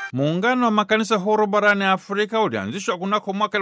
Muungano wa makanisa huru barani Afrika ulianzishwa kunako mwaka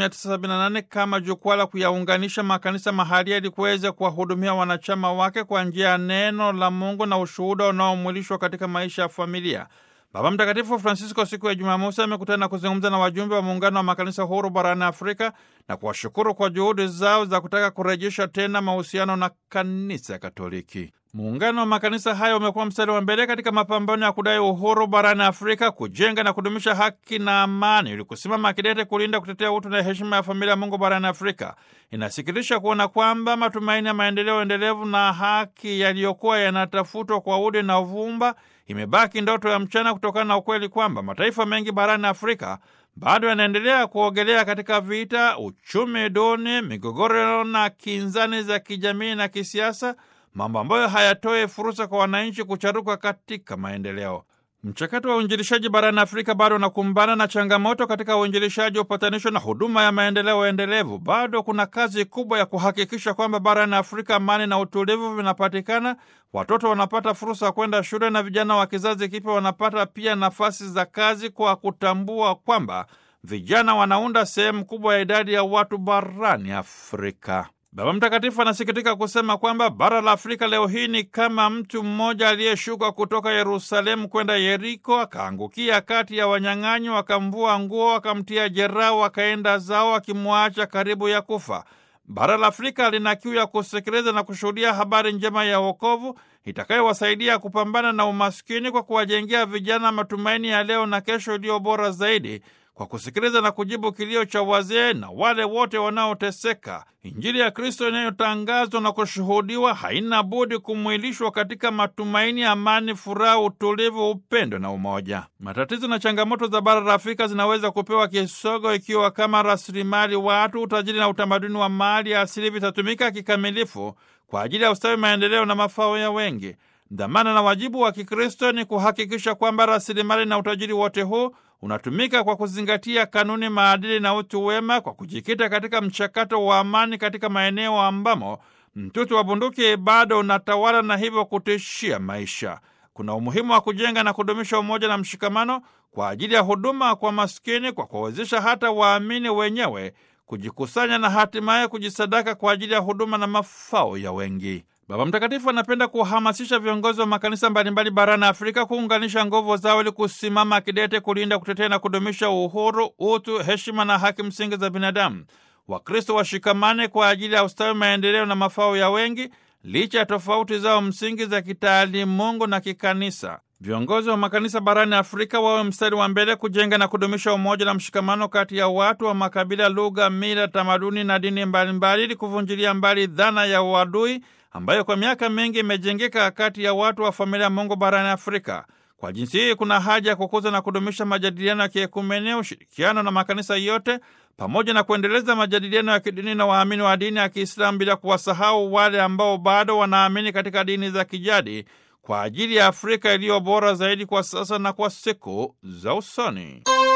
1978 kama jukwaa la kuyaunganisha makanisa mahalia ili kuweza kuwahudumia wanachama wake kwa njia ya neno la Mungu na ushuhuda unaomwilishwa katika maisha ya familia. Baba Mtakatifu Francisco siku ya Jumamosi amekutana na kuzungumza na wajumbe wa muungano wa makanisa huru barani Afrika na kuwashukuru kwa juhudi zao za kutaka kurejesha tena mahusiano na kanisa Katoliki. Muungano wa makanisa hayo umekuwa mstari wa mbele katika mapambano ya kudai uhuru barani Afrika, kujenga na kudumisha haki na amani, ili kusimama kidete kulinda, kutetea utu na heshima ya familia ya Mungu barani Afrika. Inasikitisha kuona kwamba matumaini ya maendeleo endelevu na haki yaliyokuwa yanatafutwa kwa udi na uvumba imebaki ndoto ya mchana, kutokana na ukweli kwamba mataifa mengi barani Afrika bado yanaendelea kuogelea katika vita, uchumi duni, migogoro na kinzani za kijamii na kisiasa, mambo ambayo hayatoe fursa kwa wananchi kucharuka katika maendeleo. Mchakato wa uinjilishaji barani Afrika bado unakumbana na changamoto katika uinjilishaji, upatanisho na huduma ya maendeleo endelevu. Bado kuna kazi kubwa ya kuhakikisha kwamba barani Afrika amani na utulivu vinapatikana, watoto wanapata fursa ya kwenda shule na vijana wa kizazi kipya wanapata pia nafasi za kazi, kwa kutambua kwamba vijana wanaunda sehemu kubwa ya idadi ya watu barani Afrika. Baba Mtakatifu anasikitika kusema kwamba bara la Afrika leo hii ni kama mtu mmoja aliyeshuka kutoka Yerusalemu kwenda Yeriko, akaangukia kati ya wanyang'anyi, wakamvua nguo, wakamtia jeraha, wakaenda zao, wakimwacha karibu ya kufa. Bara la Afrika lina kiu ya kusikiliza na kushuhudia habari njema ya wokovu itakayowasaidia kupambana na umaskini kwa kuwajengea vijana matumaini ya leo na kesho iliyo bora zaidi kwa kusikiliza na kujibu kilio cha wazee na wale wote wanaoteseka. Injili ya Kristo inayotangazwa na kushuhudiwa haina budi kumwilishwa katika matumaini, amani, furaha, utulivu, upendo na umoja. Matatizo na changamoto za bara la Afrika zinaweza kupewa kisogo ikiwa kama rasilimali watu, utajiri na utamaduni wa mali ya asili vitatumika kikamilifu kwa ajili ya ustawi, maendeleo na mafao ya wengi. Dhamana na wajibu wa Kikristo ni kuhakikisha kwamba rasilimali na utajiri wote huu unatumika kwa kuzingatia kanuni, maadili na utu wema, kwa kujikita katika mchakato wa amani katika maeneo ambamo mtutu wa bunduki bado unatawala na hivyo kutishia maisha. Kuna umuhimu wa kujenga na kudumisha umoja na mshikamano kwa ajili ya huduma kwa maskini, kwa kuwawezesha hata waamini wenyewe kujikusanya na hatimaye kujisadaka kwa ajili ya huduma na mafao ya wengi. Baba Mtakatifu anapenda kuhamasisha viongozi wa makanisa mbalimbali barani Afrika kuunganisha nguvu zao ili kusimama kidete kulinda, kutetea na kudumisha uhuru, utu, heshima na haki msingi za binadamu. Wakristo washikamane kwa ajili ya ustawi, maendeleo na mafao ya wengi, licha ya tofauti zao msingi za kitaalimungu na kikanisa. Viongozi wa makanisa barani Afrika wawe mstari wa mbele kujenga na kudumisha umoja na mshikamano kati ya watu wa makabila, lugha, mila, tamaduni na dini mbalimbali ili kuvunjilia mbali dhana ya uadui ambayo kwa miaka mingi imejengeka kati ya watu wa familia Mungu barani Afrika. Kwa jinsi hii, kuna haja ya kukuza na kudumisha majadiliano ya kiekumene, ushirikiano na makanisa yote, pamoja na kuendeleza majadiliano ya kidini na waamini wa dini ya Kiislamu, bila kuwasahau wale ambao bado wanaamini katika dini za kijadi, kwa ajili ya Afrika iliyo bora zaidi kwa sasa na kwa siku za usoni.